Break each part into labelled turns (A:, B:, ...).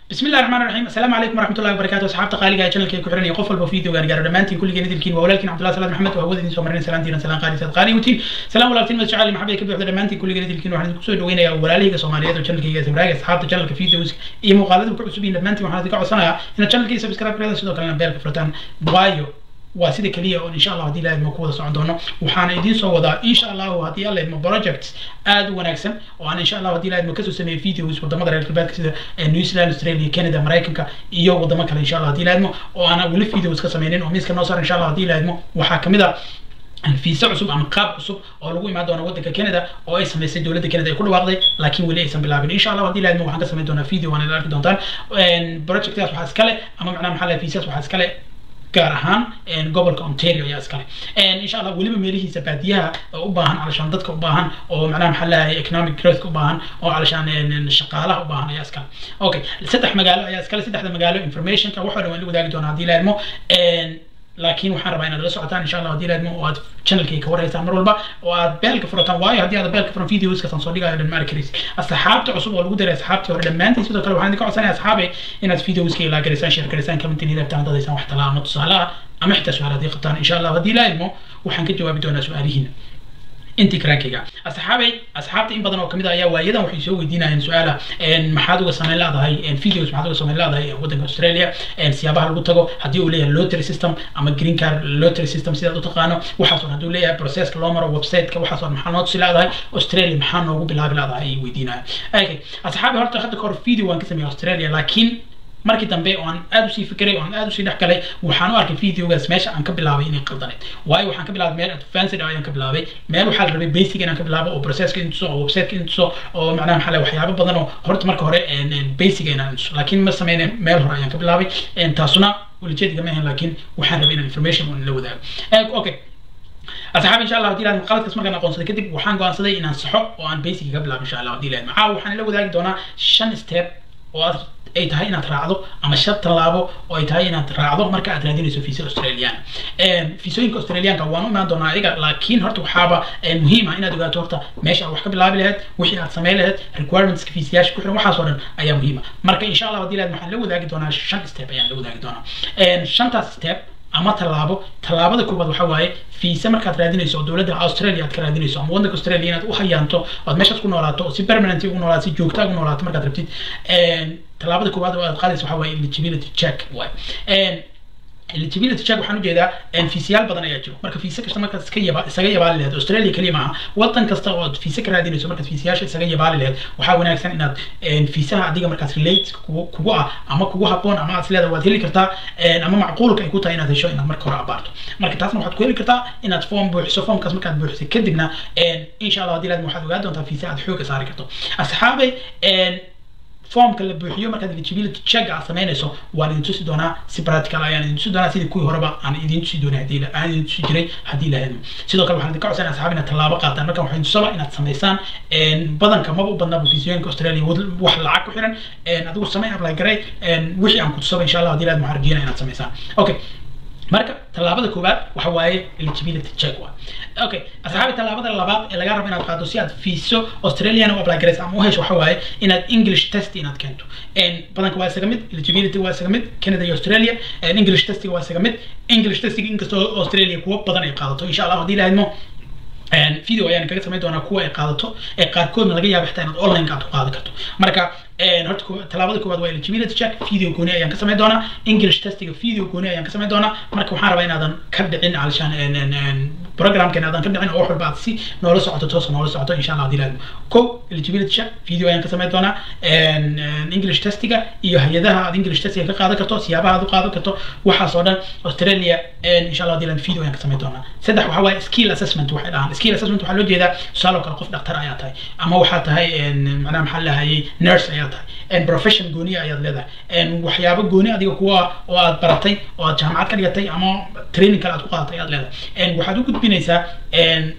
A: بسم الله الرحمن الرحيم السلام عليكم ورحمه الله وبركاته اصحابta qaaliga ee channelkay ku xiran iyo qof walba video gaar gaaro dhammaantiin kulligeen idilkiin waa walaalkiin cabdullahi salaad maxamed waa hawada idin soo marinay salaantiina salaan qaali sad qaali utiin salaam walaaltiin mad jacayl maxamed ka buuxda dhammaantiin kulligeen idilkiin waxaan idinku soo dhaweynayaa walaalihayga soomaaliyeed oo channelkayga sabraaga asxaabta channelka videos iyo muuqaalada ku cusub yihiin dhammaantiin waxaan idinka codsanayaa inaad channelkii subscribe gareeda sidoo kalena beelka furtaan waayo waa sida keliya oo insha allah haddii ilahay ma ku wada socon doono waxaana idiin soo wadaa insha allahu haddii alla idmo projects aad u wanaagsan oo aan insha allah haddii ilahay idmo kasoo sameeyay videos wadamada reer galbeedka sida new zealand australia canada maraykanka iyo wadamo kale insha allah haddii ilahay idmo oo aan weli videos ka sameynin oo miiska noo saar insha allah haddii ilahay idmo waxaa kamid a fiisa cusub ama qaab cusub oo lagu imaan doono waddanka canada oo ay samaysay dowladda canada ay ku dhawaaqday laakiin weli aysan bilaabin insha allah haddii ilahay idmo waxaan ka samayn doonaa video waana arki doontaan projectkaas waxaa iskale ama macnaha maxaa lahay fiisas waxaa iskale gaar ahaan gobolka ontario ayaa iskale insha allah weliba meelihiisa baadiyaha u baahan calashaan dadka u baahan oo macnaha maxaa leeyahay economic growth u baahan oo calashaan shaqaalaha u baahan ayaa iskale okay saddex magaalo ayaa iskale saddexda magaalo informationka waxoo dhan waan la wadaagi doonaa haddii la idmo laakiin waxaan rabaa inaad la socotaan insha allah haddii laadmo oo aad channelkay ka warhaysaan mar walba oo aad beelka furataan waayo haddii aad beelka furan videoskasaan soo dhigayo dhan maari karaysa asxaabta cusub oo lagu daray asxaabtii hore dhammaantiin sidoo kale waxaan idinka codsanaya asxaabe inaad videoska ilaa garaysaan share garaysaan commentin ilaabtaan dadaysaan wax talaa ama tusaalaha ama xitaa su-aal haddii qabtaan insha allah haddii la idmo waxaan ka jawaabi doonaa su-aalihiina intii karaankayga asxaabay asxaabta in badan oo kamid ah ayaa waayadan waxay soo weydiinayeen su-aala maxaad uga samayn leedahay videos maxaad uga samayn leedahay waddanka australia siyaabaha lagu tago haddii uu leeyahay lottery system ama green card lottery system sidaad u taqaano waxaas oo hadduu leeyahay processka loo maro websiteka waxaas oo maxaa noo tusi leedahay australia maxaa noogu bilaabi leedahay ayay weydiinayaan okay asxaabi horta hadda kahor video waan ka sameeyay australia laakiin markii dambe oo aan aad usii fikiray oo aan aad usii dhex galay waxaan u arkay videogaas meesha aan ka bilaabay inay qaldaneed waayo waxaan ka bilaabay meel advanced ayaan ka bilaabay meel waxaa la rabay basic inaan ka bilaabo oo processka intuso oo websiteka intuso oo macnaha maxaa waxyaabo badan oo horta marka hore basic inaan intuso laakiin ma sameyne meel hore ayaan ka bilaabay taasuna welijeediga ma ahan laakiin waxaan rabay inaan information oo la wadaago okay asxaab insha allah hadii laad qaladkaas markaan aqoonsaday kadib waxaan go'aansaday inaan saxo oo aan basic ka bilaabo insha allah hadii laad maxaa waxaan la wadaagi doonaa shan step oo aad ay tahay inaad raacdo ama shan tallaabo oo ay tahay inaad raacdo marka aad raadinayso fiisa australian fiisooyinka australianka waan u imaan doonaa adiga laakiin horta waxaaba muhiim ah inaad ogaato horta meesha aad wax ka bilaabi lahayd wixii aad samayn lahayd requirementska fiisayaasha ku xiran waxaas oo dhan ayaa muhiim ah marka insha allah hadii laad waxaan la wadaagi doonaa shan step ayaan la wadaagi doonaa shantaas step ama tallaabo tallaabada koobaad waxaa waaye fiisa markaad raadinayso oo dowladda australia aad ka raadinayso ama waddanka australia inaad u hayaanto oad meeshaas ku noolaato oo si permanent ugu noolaato si joogta ugu noolaato markaad rabtid tallaabada koobaad oo aad qaadayso waxaa waaye eligibility check waay eligibility check waxaan ujeedaa fiisayaal badan ayaa jiro marka fiisa kasta markaad iska yaba isaga yabaali lahayd australia keliya maaha waddan kasta oo aad fiisa ka raadinayso markaad fiisayaasha isaga yabaali lahayd waxaa wanaagsan inaad fiisaha adiga markaas relate kugu ah ama kugu habboon ama aad isleedahay waad heli kartaa ama macquulka ay ku tahay inaad hesho inaad marka hore abaarto marka taasna waxaad ku heli kartaa inaad form buuxiso formkaas markaad buuxisay kadibna insha allah hadii laad waxaad ogaan doontaa fiisa aad xooga saari karto asxaabay formka la buuxiyo markaad eligibility check aad samaynayso waan idin tusi doonaa si practical ayaan idin tusi doonaa sidii kuwii horeba aan idin tusi doonay hadii aan idin tusi jiray haddii la hedmo sidoo kale waxaan idinka codsanaya asxaab inaad tallaabo qaataan marka waxaan tusaba inaad samaysaan badanka maba u badnaba fiisooyinka australia wax lacag ku xiran adigu samay apply garay wixii aan ku tusaba insha allah hadii la hedmo waxaan rajeyna inaad samaysaan okay marka tallaabada koowaad waxa waaye eligibility check waa okay asxaabi tallaabada labaad ee laga rabo inaad qaado si aad fiiso australian u apply garaysa ama u hesho waxa waaye inaad english test inaad keento badanka waa isaga mid eligibility waa isaga mid canada iyo australia english testiga waa isaga mid english testiga inkastoo australia kuwa badan ay qaadato insha allah haddii lahadmo video ayaan kaga samayn doonaa kuwa ay qaadato ee qaarkoodna laga yaaba xitaa inaad online aad ku qaadan karto marka horta tallaabada koowaad waa eligibility check video gooni ayaan ka samayn doonaa english testiga video gooni ayaan ka samayn doonaa marka waxaan rabaa inaadan ka dhicin alshaan programkan aadan ka dhicin oo wax walba aad si noola socoto toos noola socoto insha allah hadii laadmo ko eligibility check video ayaan ka samayn doonaa english testiga iyo hay-adaha aad english testiga ka qaadan karto siyaabaha aad u qaadan karto waxaas oo dhan australia insha allah hadii laadmo video ayaan ka samayn doonaa saddex waxaa waaye skill assessment waxay dhahaan skill assessment waxaa loo jeedaa tusaale oo kale qof dhaktar ayaa tahay ama waxaa tahay macnaha maxaa lahayay nurse ayaa tahay profession gooniya ayaad leedahay waxyaabo gooni adiga kuwa oo aad baratay oo aad jaamacad ka dhigatay ama training kale aad ku qaadatay ayaad leedahay waxaad u gudbinaysaa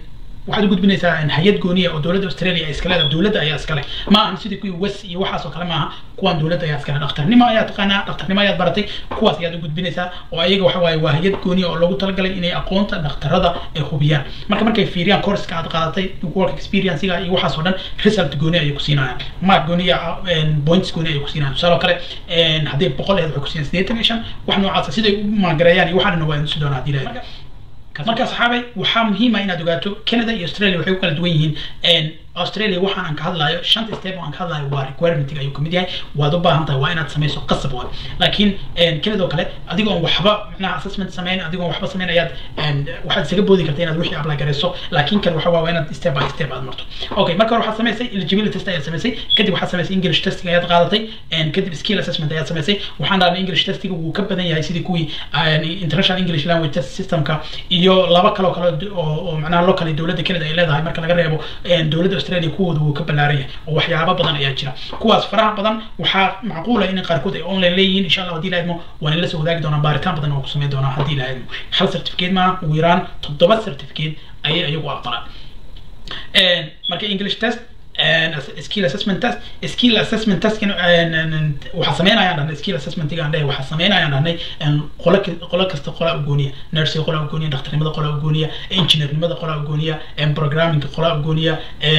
A: waxaad u gudbinaysaa hay-ad gooniya oo dowladda australia ay iska leedahay dowladda ayaa iska leh ma ahan sidii kuwii wes iyo waxaas oo kale maaha kuwaan dowladda ayaa iska leh dhakhtarnimo ayaa taqaanaa dhakhtarnimo ayaad baratay kuwaas ayaad u gudbinaysaa oo ayaga waxa waaye waa hay-ad gooniya oo loogu talagalay inay aqoonta dhakhtarada ay hubiyaan marka markay fiiriyaan courska aad qaadatay work experiencega iyo waxaas oo dhan result gooni ayay ku siinayaan mark gooniya points gooni ayay ku siinayaan tusaale oo kale haddii boqol aheed waxay ku siinayaan sideetan iyo shan wax noocaasa siday u maagareeyaan iyo waxaa dhan waa insi doonaa haddii ilahay marka saxaabay waxaa muhiima inaad ogaato canada iyo australia waxay ku kala duwan yihiin australia waxaan aan ka hadlayo shanta step oo aan ka hadlayo waa requirementiga ayuu kamid yahay waad u baahan tahay waa inaad samayso qasab waa laakiin canada oo kale adigoon waxba macnaha assessment samayn adigoon waxba samayn ayaad waxaad isaga boodi karta inaad wixii apply garayso laakiin kan waxa waa inaad step by step aad marto okay marka hore waxaad samaysay eligibility test ayaad samaysay kadib waxaad samaysay english testing ayaad qaadatay kadib skill assessment ayaad samaysay waxaan dhahnay english testiga wuu ka badan yahay sidii kuwii international english language test systemka iyo laba kaloo kale oo macnaha locally dowladda canada ay leedahay marka laga reebo dowladda australia kuwooda wuu ka ballaaran yahay oo waxyaabo badan ayaa jira kuwaas faraha badan waxaa macquula in qaarkood ay online leeyihiin insha allah haddii laadmo waan la soo wadaagi doonaa baaritaan badan oo ku samayn doonaa haddii laadmo hal certificate maaha ugu yaraan toddoba certificate ayay ayagu aqbalaan marka english test skill assessment test skill assessment test waxaa sameynayaan dhahnay skill assessment aan dhahay waxaa sameynayaan dhahnay qolo qolo kasta qola ugooniya nursing qola ugooniya dhakhtarnimada qola ugooniya engineernimada qola ugooniya programming qola ugooniya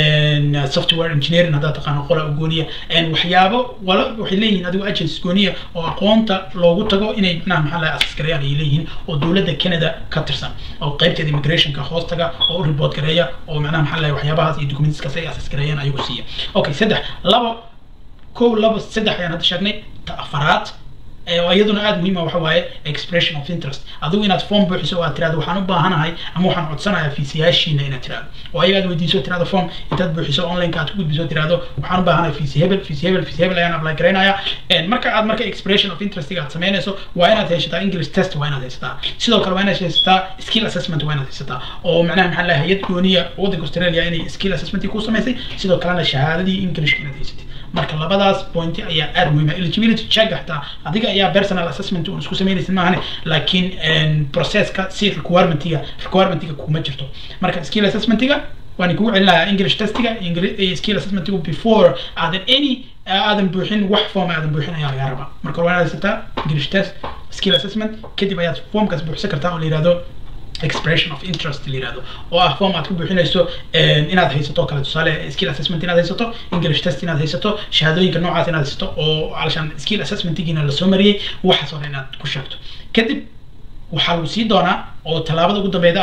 A: software engineering haddaad taqaano qola ugooniya waxyaabo wala waxay leeyihiin adigo agencies gooniya oo aqoonta loogu tago inay macnaha maxaa lahay assess gareeyaan ayay leeyihiin oo dowladda canada ka tirsan oo qaybteeda immigrationka hoostaga oo u report gareeya oo macnaha maxaa lahay waxyaabahaas iyo documentskaas ay assess gareeyaan ayagu siiya okay saddex labo kow labo saddex ayaan hadda sheegnay ta afaraad iyaduna aada muhiima waxa waaye expression of interest adigu inaad form buuxiso oo aad tirahdo waxaan u baahanahay ama waxaan codsanayaa fiisiyaashiina inaad tirahdo oo ayaga aad weydiiso tirahdo form intaad buuxiso onlineka aad ku gudbiso tirahdo waxaan u baahanahay fiisi hebel fiisi hebel fiisi hebel ayaan apply garaynaya marka aad marka expression of interestiga aad samaynayso waa inaad haysataa english test waa inaad haysataa sidoo kale waa inaad haysataa skill assessment waa inaad haysataa oo macnaha maxaa lahay hay-ad gooniya waddanka australia inay skill assessment ku samaysay sidoo kalena shahaadadii englishka inaad haysatid marka labadaas point ayaa aada muhiima eligibility check xataa adiga ayaa personal assessment uun isku samaynaysid maahane laakiin processka si requirementiga requirementiga kuma jirto marka skill assessmentiga waan kugu celinayaa english testiga skill assessmentiga before aadan any aadan buuxin wax form aadan buuxin ayaa lagaa rabaa marka hore waa inaad haysataa english test skill assessment kadib ayaad formkaas buuxsan kartaa oo la yihahdo expression of interest la yirahdo oo ah form aad ku buuxinayso inaad haysato kale tusaale skill assessment inaad haysato english test inaad haysato shahaadooyinka noocaas inaad haysato oo alashaan skill assessmentigiina lasoo mariyey waxaas oo dhan inaad ku sheegto kadib waxaa lagu sii doonaa oo tallaabada ugu dambeeda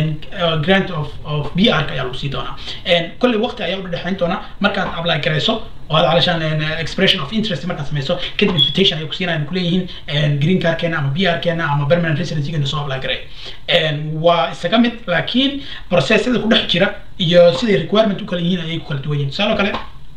A: ah grant of of b r ayaa lagu sii doonaa kolley waqti ayaa u dhexeyn doona markaad apply garayso oo aad calashaan expression of interest markaad samayso kadib invitation ay ku siinayaan kuleeyihiin green cardkeena ama b r keena ama permanent residencygeena soo apply garay waa isaga mid laakiin processyada ku dhex jira iyo siday requirement u kala yihiin ayay ku kala duwan yihin tusaale kale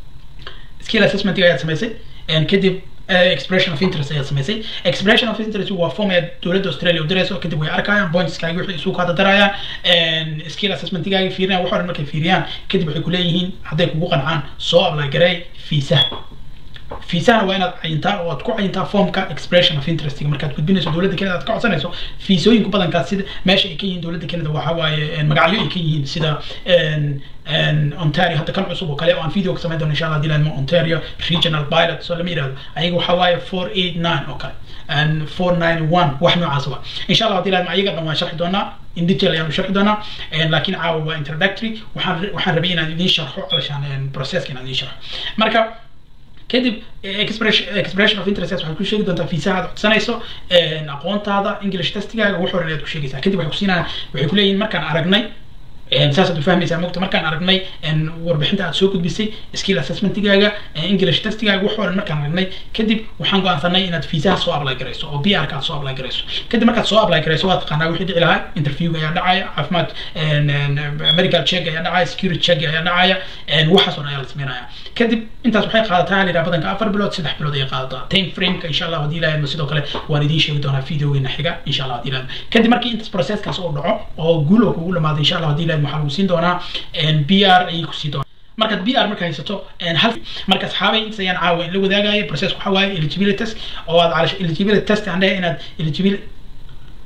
A: skill assessment ayaad samaysay kadib expression of interest ayaad samaysay expression of interest waa form ayaad dowladda australia u dirayso kadib way arkayaan pointskaaga wixii isu kaada darayaan skill assessmentigaaga fiiriyaan wax dhan markay fiiriyaan kadib waxay kuleeyihiin hadday kugu qancaan soo apply garay fiisaha fiisahana waa inaad cayintaa oo aad ku cayintaa formka expression of interestiga markaad gudbinayso dowladda canada aad ka codsanayso fiisooyinku badankaas sida meesha ay ka yihiin dowladda canada waxa waaye magacyo ay ka yihiin sida ontario hadda kan cusub oo kale oo aan video ka samayn doono insha allah dilan ontario regional pilot soo lama yirahdo ayaga waxa waaye four eight nine oo kale four nine one wax noocaas wa insha allah dilan ayaga dhan waan sharxi doonaa in detail ayaan sharxi doonaa laakiin caawa waa introductory waxaan waxaan rabay inaan idiin sharxo alashaan processka inaan idiin sharxo marka kadib expression of interest waxaad ku sheegi doontaa fiisaha aad codsanayso aqoontaada english testigaaga wax horan ayaad ku sheegaysaa kadib waxay kusiinayaan waxay kuleeyihin markaan aragnay saasaad ufahmaysaa mogta markaan aragnay warbixinta aad soo gudbisay skill assessmentigaaga english testigaaga wax horan markaan aragnay kadib waxaan go-aansanay inaad fiisaha soo apply garayso oo b r ka aad soo apply garayso kadib markaad soo apply garayso waad taqaanaa wixii dhici lahaa interviewga ayaa dhacaya caafimaad medical check ayaa dhacaya security check ayaa dhacaya waxaas oo dhan ayaa la sameynaya kadib intaas waxay qaadataa la yidhaha badanka afar bilood saddex bilood ayay qaadataa time frameka insha allah haddii ilaahayma sidoo kale waan idiin sheegi doonaa videogeena xiga insha allah haddii ilaahayma kadib markii intaas processkaas oo dhaco oo guul oo kugu dhamaado insha allah haddii ilaahayma waxaa lagu siin doonaa b r ayay kusii doonaa markaad b r marka haysato hal marka asxaabay intaas ayaan caawa in la wadaagaya process waxa waaye eligibility test oo aad calash eligibility test aan dhahay inaad eligibility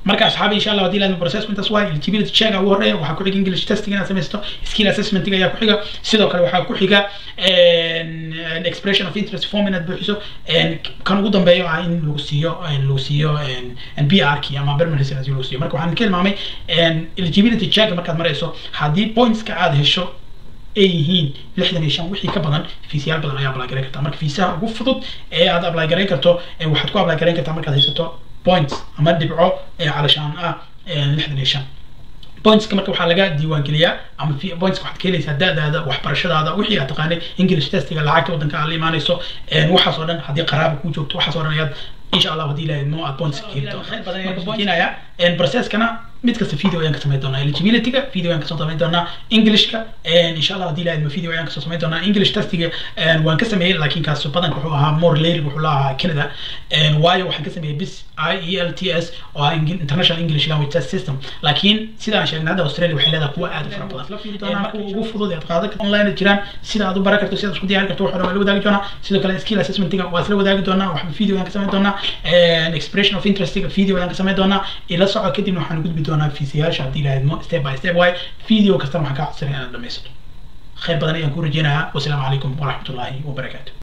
A: marka asxaabi insha allah haddii laadma processku intaas waay eligibility check ugu horeeya waxaa ku xiga english testing inaad samaysto skill assessmenting ayaa ku xiga sidoo kale waxaa ku xiga expression of interest form inaad buuxiso kan ugu dambeeyo ah in lagu siiyo lagu siiyo b r key ama permanent residency lagu siiyo marka waxaan ka ilmaamay eligibility check markaad marayso haddii pointska aad hesho ay yihiin lixdan iyo shan wixii ka badan fiisiyaal badan ayaa apply garayn kartaa marka fiisaha ugu fudud ee aad apply garayn karto waxaad ku apply garayn kartaa markaad haysato points ama dhibco ee calashaan ah lixdan iyo shan pointska marka waxaa laga diiwaangeliyaa ama pointska waxaad ka helaysaa da-daada waxbarashadaada wixii aad taqaanay english testiga lacagta waddanka aad la imaanayso waxaas oo dhan haddii qaraaba kuu joogto waxaas oo dhan ayaad insha allah haddii ilahay mo aad points ka heli doontaa processkana mid kasta video ayaan ka samayn doonaa eligibilityga video ayaan kasoo samayn doonaa englishka insha allah haddii ilahay video ayaan kasoo samayn doonaa english testiga waan ka sameeyey laakiin kaas badanka wuxuu ahaa more layer wuxuu la ahaa canada waayo waxaan ka sameeyey bis i e l t s oo ah international english language test system laakiin sidaan sheegnay hadda australia waxay leedahay kuwa aad u fara badan kuwa ugu fudud aad qaadan karto online jiraan sida aad u baran karto sida isku diyaari karto waxaa la wadaagi doonaa sidoo kale skill assessmentiga waa isla wadaagi doonaa waxba video ayaan ka samayn doonaa expression of interestiga video ayaan ka samayn doonaa ila soco kadibna waxaan gudbi doonaa fiisiyaasha haddii ilaahadmo step by step way video kastana waxaan kaa codsanaya inaad dhamaysato khayr badan ayaan ku rajeynayaa wasalaamu calaykum waraxmatullaahi wabarakaatu